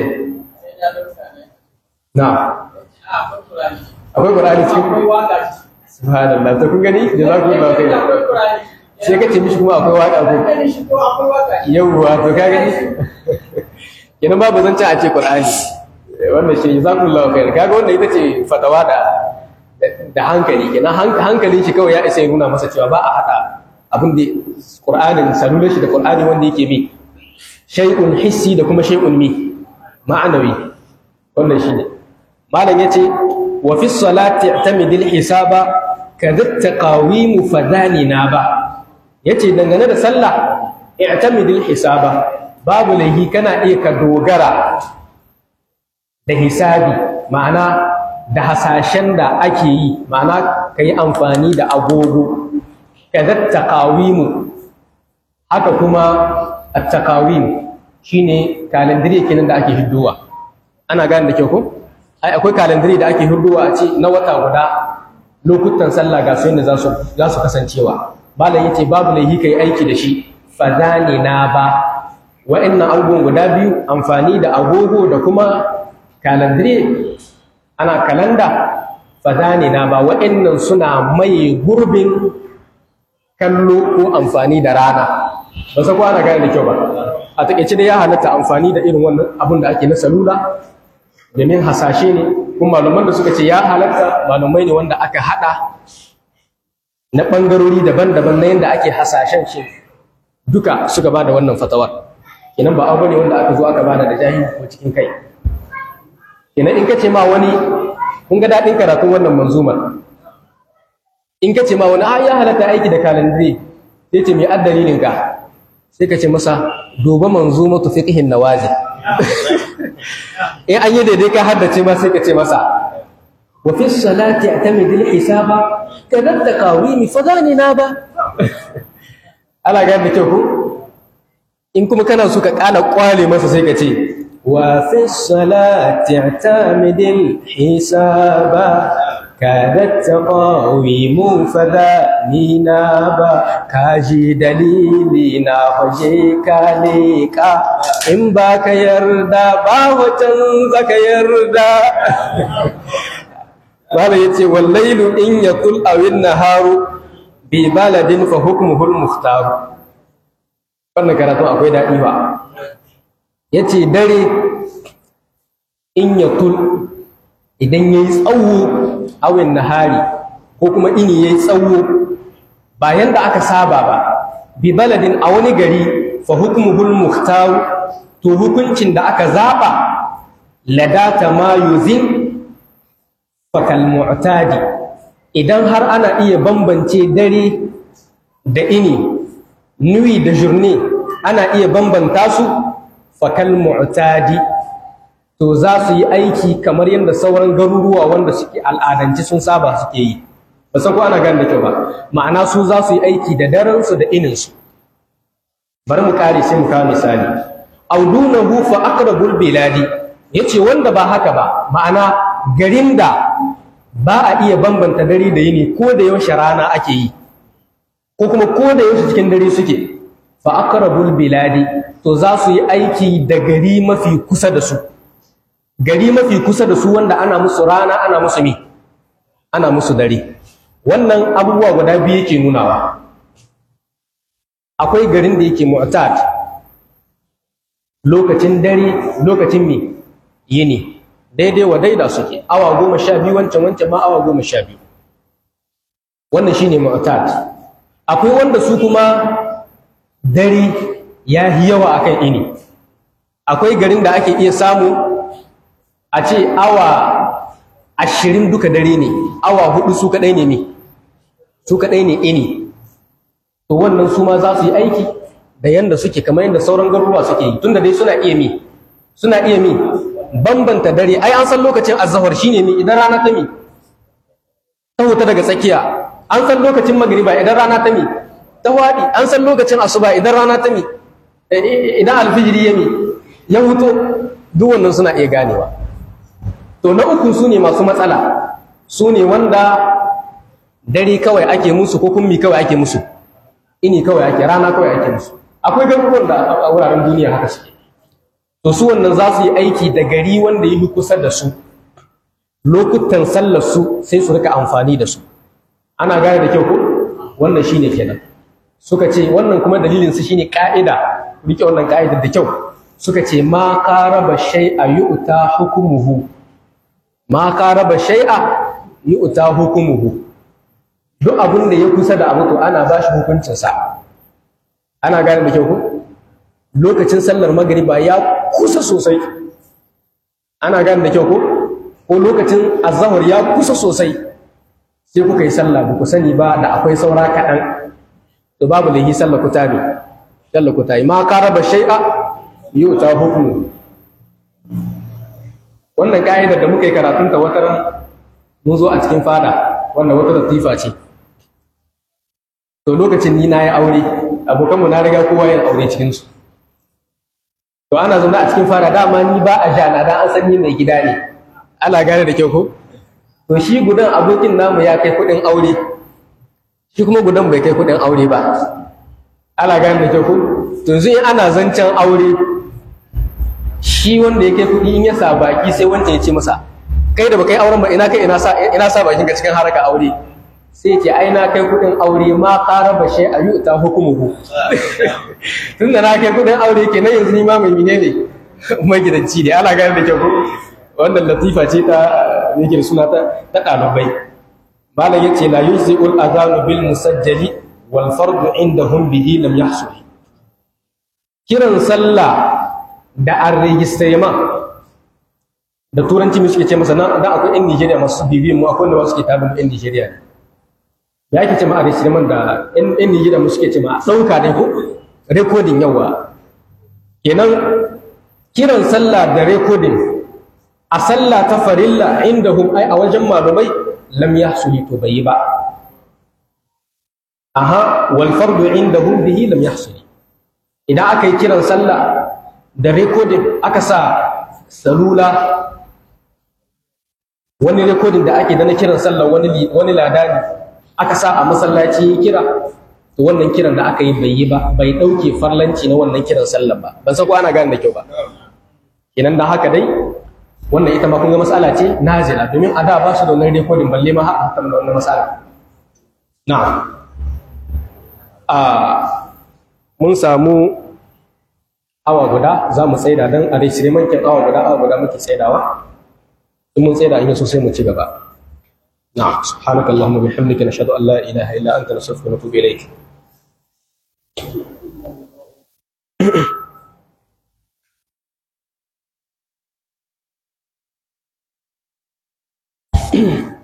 na akwai ƙur'ani cikin subhanallah to kun gani jazakumullahu khairan sai ka ce mishi kuma akwai waƙa ko yawwa to ka gani kenan babu zancen a ce qur'ani wannan shi jazakumullahu khair kaga wannan ita ce fatawa da da hankali kenan hankalin shi kawai ya isa ya nuna masa cewa ba a hada abin da qur'anin salular shi da qur'ani wanda yake bi shay'un hissi da kuma shay'un mi ma'anawi wannan shine malam yace wa fi salati i'tamidil hisaba kadha taqawim fadhanina ba yace dangane da sallah i'tamidil hisaba babu laihi kana iya ka dogara da hisabi ma'ana da hasashen da ake yi ma'ana ka yi amfani da agogo kadha taqawim haka kuma at-taqawim shine kalandiri kenan da ake hiddowa ana gane da kyau ko ai akwai kalandiri da ake hiddowa a ce na wata guda lokutan sallah ga su yadda za su kasancewa malam yace babu laihi kai aiki da shi fadani na ba wa'annan abubuwan guda biyu amfani da agogo da kuma kalandire ana kalanda fadani na ba wa'annan suna mai gurbin kallo ko amfani da rana ba sa ana gane da kyau ba a takeice dai ya halatta amfani da irin wannan abun da ake na salula domin hasashe ne kuma malaman da suka ce ya halatta malamai ne wanda aka hada na ɓangarori daban-daban na yadda ake hasashen shi duka suka ba da wannan fatawar kenan ba abu ne wanda aka zo aka bada da jahili ko cikin kai kenan in ka ce ma wani kun ga daɗin karatun wannan manzumar in ka ce ma wani a ya halatta aiki da kalandiri sai ce mai addalilin ka sai ka ce masa duba manzumatu fiqhin nawazi in an yi daidai ka haddace ma sai ka ce masa wa fi salati atamidil hisaba kadar da kawimi fa zani na ba ala ga da kyau ko in kuma kana so ka kala kwale masa sai ka ce wa fi salati atamidil hisaba kadar taqawimu fa zani na ba kaji dalili na waje ka leka in ba ka yarda ba wacan zaka yarda Malam ya ce, Wallailu in ya kul awin naharu bi baladin fa hukmuhul muhtaru. Wannan karatun akwai daɗi ba. Ya ce, Dare in ya kul idan ya yi tsawo awin nahari ko kuma ini ya yi tsawo bayan da aka saba ba, bi baladin a wani gari fa hukmuhul muhtaru to hukuncin da aka zaɓa ladata ma yuzin fakal mu'tadi idan har ana iya bambance dare da ini nuyi da jurni ana iya bambanta su fakal mu'tadi to za su yi aiki kamar yadda sauran garuruwa wanda suke al'adanci sun saba suke yi ba san ko ana gane da kyau ba ma'ana su za su yi aiki da daren su da inin su bari mu kare sai mu kawo misali audunahu fa aqrabul biladi yace wanda ba haka ba ma'ana garin da ba a iya bambanta dare da yini ko da yaushe rana ake yi ko kuma ko da yaushe cikin dare suke fa aqrabul biladi to za su yi aiki da gari mafi kusa da su gari mafi kusa da su wanda ana musu rana ana musu mi ana musu dare wannan abubuwa guda biyu yake nunawa akwai garin da yake mu'tad lokacin dare lokacin mi yini daidai wa daida suke awa goma sha biyu wancan wancan ma awa goma sha biyu wannan shine mu'tad akwai wanda su kuma dare ya yi yawa akan ini akwai garin da ake iya samu a ce awa ashirin duka dare ne awa hudu su kaɗai ne ne su kaɗai ne ini to wannan su ma za su yi aiki da yanda suke kamar yadda sauran garuruwa suke yi tunda dai suna iya mi suna iya mi bambanta dare ai an san lokacin azhar shine mi idan rana ta mi ta huta daga tsakiya an san lokacin magriba idan rana ta mi ta wadi an san lokacin asuba idan rana ta mi idan alfijiri ya mi ya huto duk wannan suna iya ganewa to na uku su ne masu matsala su ne wanda dare kawai ake musu ko kummi kawai ake musu ini kawai ake rana kawai ake musu akwai garuruwan da a wuraren duniya haka suke to su wannan za su yi aiki da gari wanda yi kusa da su lokutan sallar su sai su rika amfani da su ana gane da kyau ko wannan shine kenan suka ce wannan kuma dalilin su shine ka'ida rike wannan ka'idar da kyau suka ce ma qaraba shay'a yu'ta hukumuhu ma qaraba shay'a yu'ta hukumuhu duk abin da ya kusa da abu to ana bashi hukuncin sa ana gane da kyau ko lokacin sallar magriba ya kusa sosai ana gane da kyau ko ko lokacin azhar ya kusa sosai sai kuka yi sallah ba ku sani ba da akwai saura kaɗan to babu lahi sallar ku tabi sallar ku tayi ma qaraba shay'a yu'ta hukmu wannan ka'idar da muka yi karatun ta wata mun zo a cikin fada wannan wata latifa ce to lokacin ni na yi aure abokanmu na riga kowa yin aure cikinsu to ana zaune a cikin fara dama ni ba a jana dan an san ni mai gida ne ana gane da kyau ko to shi gudan abokin namu ya kai kuɗin aure shi kuma gudan bai kai kuɗin aure ba ana gane da kyau ko to yanzu in ana zancen aure shi wanda ya kai kuɗi in ya sa baki sai wanda ya ce masa kai da ba kai auren ba ina kai ina sa ina sa bakin ka cikin haraka aure sai ce ai na kai kudin aure ma ƙara ba shi a yuta hukumuhu tun da na kai kudin aure ke nan yanzu ni ma mai mine ne magidanci ne ana gane da kyau ko wannan latifa ce ta yake suna ta ta ɗalibai malam ya ce la yuzi'ul adhanu bil musajjali wal fardu indahum bihi lam yahsul kiran sallah da an registrema da turanci mu suke ce masa nan dan akwai yan Nigeria masu bibiyan mu akwai wanda suke tabin yan Nigeria ne da ake ce ma a registrement da yan Nigeria mu suke ce ma a ɗauka ne ko recording yawa kenan kiran sallah da recording a sallah ta farilla indahum ai a wajen malumai lam yahsuli to bai yi ba aha wal fardu indahum bihi lam yahsuli idan aka yi kiran sallah da recording aka sa salula wani recording da ake da na kiran sallah wani wani ladani aka sa a masallaci ya kira to wannan kiran da aka yi bai yi ba bai dauke farlanci na wannan kiran sallah ba ban san ko ana gane da kyau ba kenan da haka dai wannan ita ma kun ga mas'ala ce nazila domin a da ba su da wannan recording balle ma har hakan da wannan mas'ala na'am a mun samu awa guda za mu tsaida don a rishire mankin awa guda awa guda muke tsaidawa in mun tsaida in yaso sai mu ci gaba na subhanaka allahumma bihamdika nashhadu an la ilaha illa anta nastaghfiruka wa natubu ilayk Mm-hmm.